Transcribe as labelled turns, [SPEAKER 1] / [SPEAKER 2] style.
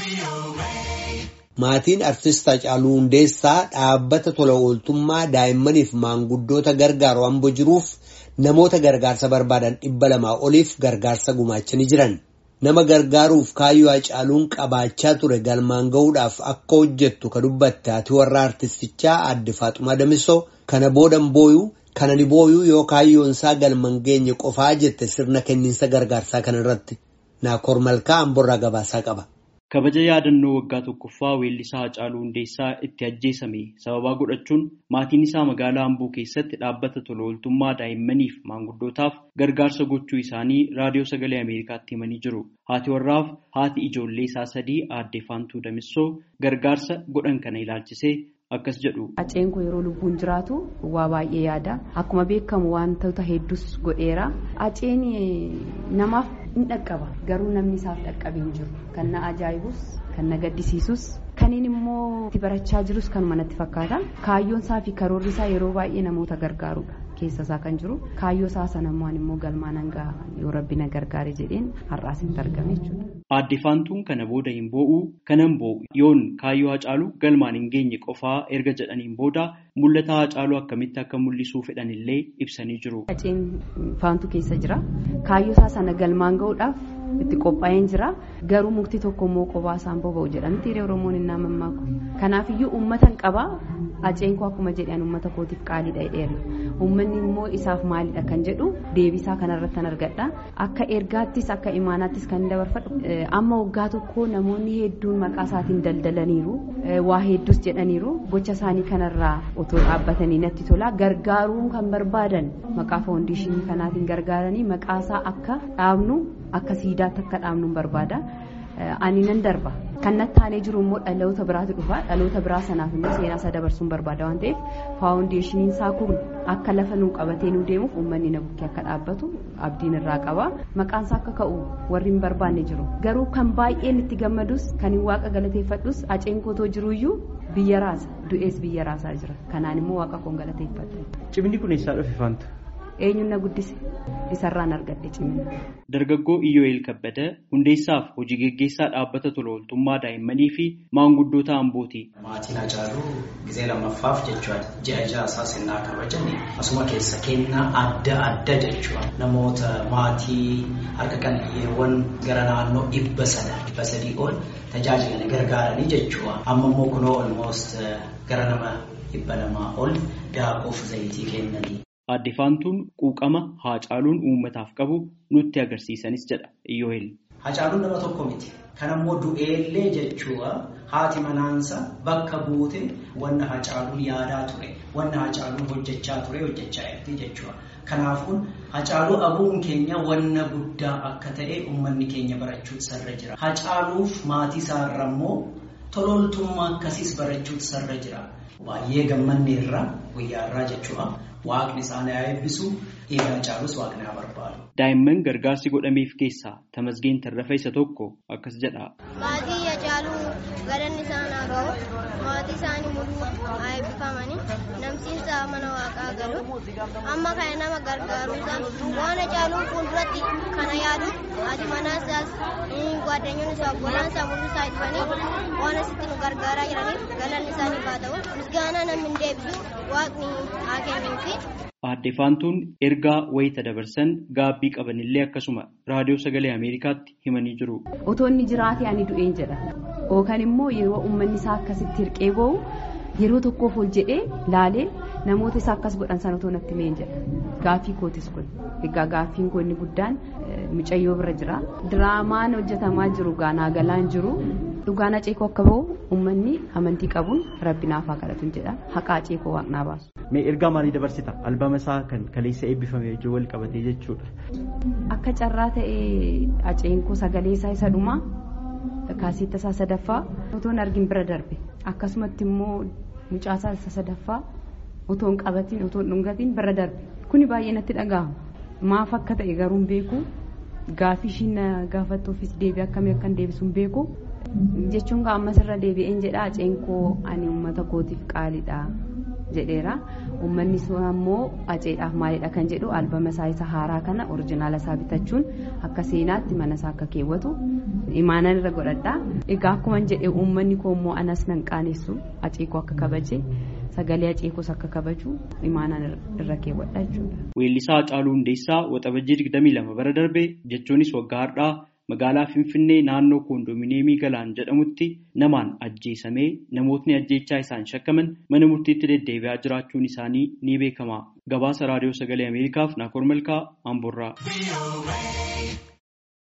[SPEAKER 1] Maatiin Artist Hacaaluu Hundeessaa dhaabbata tola ooltummaa daa'immaniif maanguddoota gargaaru hamboo jiruuf namoota gargaarsa barbaadan dhibba lamaa oliif gargaarsa gumaachanii jiran. Nama gargaaruuf kaayyoo Hacaaluun qabaachaa ture galmaan gahuudhaaf akka hojjettu ka dubbatte haati warra artistichaa aadde Faaxumaa Damisoo kana boodan booyuu kana ni booyuu yoo kaayyoon isaa galmaan geenye qofaa jette sirna kenniinsa gargaarsaa kanarratti. Naakoor Malkaa Amborraa gabaasaa qaba.
[SPEAKER 2] Kabaja yaadannoo waggaa tokkoffaa weellisaa Hacaaluu Hundeessaa itti ajjeesame sababaa godhachuun maatiin isaa magaalaa Amboo keessatti dhaabbata tola ooltummaa daa'immaniif maanguddootaaf gargaarsa gochuu isaanii raadiyoo sagalee Ameerikaatti himanii jiru. Haati warraaf haati ijoollee isaa sadii aadde Faantuu Damissoo gargaarsa godhan kana ilaalchisee akkas jedhu.
[SPEAKER 3] Haceen kun yeroo lubbuun jiraatu waa baay'ee yaada. Akkuma beekamu wantoota hedduus godheera. Haceen namaaf in dhaqqaba garuu namni isaaf dhaqqabe hin jiru. Kan na ajaa'ibus kan na gaddisiisus kaniin immoo itti barachaa jirus kanuma natti fakkaata. Kaayyoon isaa fi karoorri isaa yeroo baay'ee namoota gargaarudha. keessa isaa kan jiru kaayyoo isaa sanammaan immoo galmaan hanga yoo rabbi na gargaare jedheen har'aas hin argame jechuudha.
[SPEAKER 2] Aadde Faantuun kana booda hin boo'u kanan boo'u yoon kaayyoo Hacaaluu galmaan hin geenye qofaa erga jedhaniin booda mul'ata Hacaaluu akkamitti akka mul'isuu fedhan illee ibsanii jiru.
[SPEAKER 3] Haceen Faantuu keessa jira kaayyoo isaa sana galmaan gahuudhaaf itti qophaa'een jira garuu mukti tokko immoo qophaa isaan boba'u jedhamti hiree Oromoon hin naamamaaku. Kanaafiyyuu uummata hin qabaa Haceen koo akkuma jedhan uummata kootiif qaaliidha jedheera. Uummanni immoo isaaf maalidha kan jedhu deebisaa kanarratti kan argadha. Akka ergaattis akka imaanaattis kan dabarfadhu amma waggaa tokko namoonni hedduun maqaa isaatiin daldalaniiru waa hedduus jedhaniiru gocha isaanii kanarraa otoo dhaabbatanii natti tola gargaaruu kan barbaadan maqaa faawundeeshinii kanaatiin gargaaranii maqaa isaa akka dhaabnu akka siidaatti akka dhaabnu barbaada. ani nan darba kan natti aanee jiru immoo dhaloota biraatu dhufa dhaloota biraa sanaaf immoo seenaa isaa dabarsuun barbaada waan ta'eef faawundeeshiniin isaa kun akka lafa nuu qabatee nuu deemuuf uummanni na bukkee akka dhaabbatu abdiin irraa qaba maqaan isaa akka ka'u warri hin barbaanne jiru garuu kan baay'een itti gammadus kan hin waaqa galateeffadhus haceen kootoo jiruyyuu biyya raasa du'ees biyya raasaa jira kanaan immoo waaqa koon galateeffadha.
[SPEAKER 2] Cimni kun eessaa dhufe faanta?
[SPEAKER 3] eenyuun na guddise isarraan argadhe cimina.
[SPEAKER 2] Dargaggoo Iyyoo'eel Kabbada hundeessaaf hojii geggeessaa dhaabbata tola ooltummaa daa'immanii fi maanguddoota Ambooti.
[SPEAKER 4] Maatiin Hacaaluu gizee lammaffaaf jechuudha. Ji'a ja'a isaa sirnaa kabajame asuma keessa kennaa adda adda jechuudha. Namoota maatii harka qal'iyyeewwan gara naannoo dhibba sada dhibba sadii ol tajaajila gargaaranii jechuudha. Amma immoo kunoo olmoost gara nama dhibba lamaa ol daakuuf zayitii kennanii.
[SPEAKER 2] Aadde Faantuun quuqama Hacaaluun uummataaf qabu nutti agarsiisanis jedha Iyyoo'eel.
[SPEAKER 4] Hacaaluun nama tokko miti. Kan ammoo du'eellee jechuudha haati manaansa bakka buute wanna Hacaaluun yaadaa ture wanna Hacaaluun hojjechaa ture hojjechaa jirti jechuudha. Kanaafuu Hacaaluu abuun keenya wanna guddaa akka ta'e uummanni keenya barachuutu sarra jira. Hacaaluuf maatii isaarra immoo tolooltummaa akkasiis barachuutu sarra jira. Baay'ee gammanne irraa guyyaa irraa jechuudha. Waaqni isaan haa eebbisu dhiiga Hacaaluus waaqni haa barbaadu.
[SPEAKER 2] Daa'imman gargaarsi godhameef keessaa Tamasgeen Tarrafa isa tokko akkas jedha.
[SPEAKER 5] Maatii Hacaaluu galanni isaan haa ga'u maatii isaanii mul'uu haa eebbifamanii namsiinsa mana waaqaa galu amma kana nama gargaaruusaa waan Hacaaluun fuulduratti kana yaadu haati manaa isaas gwaaddanyoon isaa obbolaan isaa mul'uu isaa dhufanii waan asitti nu gargaaraa jiraniif galanni isaaniif haa ta'u misgaanaa namni hin deebisu waaqni haa kennuufi.
[SPEAKER 2] Aadde Faantuun ergaa wayita dabarsan gaabbii qabanillee akkasuma raadiyoo sagalee Ameerikaatti himanii jiru.
[SPEAKER 3] Otoo inni jiraate ani du'een jedha. Yookaan immoo yeroo uummanni isaa akkasitti hirqee ba'u yeroo tokkoof ol jedhee laalee namoota isaa akkas godhan sana otoo natti meen jedha. Gaaffii kootis kun. Egaa gaaffiin koo inni guddaan mucayyoo bira jira. Diraamaan hojjetamaa jiru gaanaa galaan jiru. Dhugaan aceekoo akka ba'u uummanni amantii qabuun rabbi naaf haa kadhatu jedha. Haqa aceekoo waaqnaa baasu.
[SPEAKER 2] Mee ergaa maalii dabarsita? Albama isaa kan kaleessa eebbifame wajjin wal qabatee jechuudha.
[SPEAKER 3] Akka carraa ta'ee aceenkoo sagalee isaa isa dhumaa kaasiitta isaa sadaffaa otoo hin argin bira darbe akkasumatti immoo mucaasaa isa sadaffaa otoo hin qabatiin otoo hin dhungatiin bira darbe kuni baay'ee natti dhaga'ama maaf akka ta'e garuu hin beeku gaafii ishiin gaafattuufis deebii akkamii akka hin deebisu hin beeku jechuun ammas irra deebi'een jedha aceenkoo ani uummata kootiif qaaliidha jedheera uummanni sun ammoo aceedhaaf maalidha kan jedhu albama isaa isa haaraa kana orijinaala isaa bitachuun akka seenaatti mana isaa akka keewwatu imaanan irra godhadha egaa akkuma jedhe uummanni koo immoo anas nan qaanessu aceekoo akka kabaje sagalee aceekoos akka kabaju imaanan irra keewwadha jechuudha.
[SPEAKER 2] Weellisaa Hacaaluu Hundeessaa waxabajjii 22 bara darbe jechuunis waggaa har'aa magaalaa Finfinnee naannoo koondoominiyeemii Galaan jedhamutti namaan ajjeesamee namootni ajjeechaa isaan shakkaman mana murtiitti deddeebi'aa jiraachuun isaanii ni beekama. Gabaasa Raadiyoo Sagalee Ameerikaaf Naakoor Malkaa Amboorraa.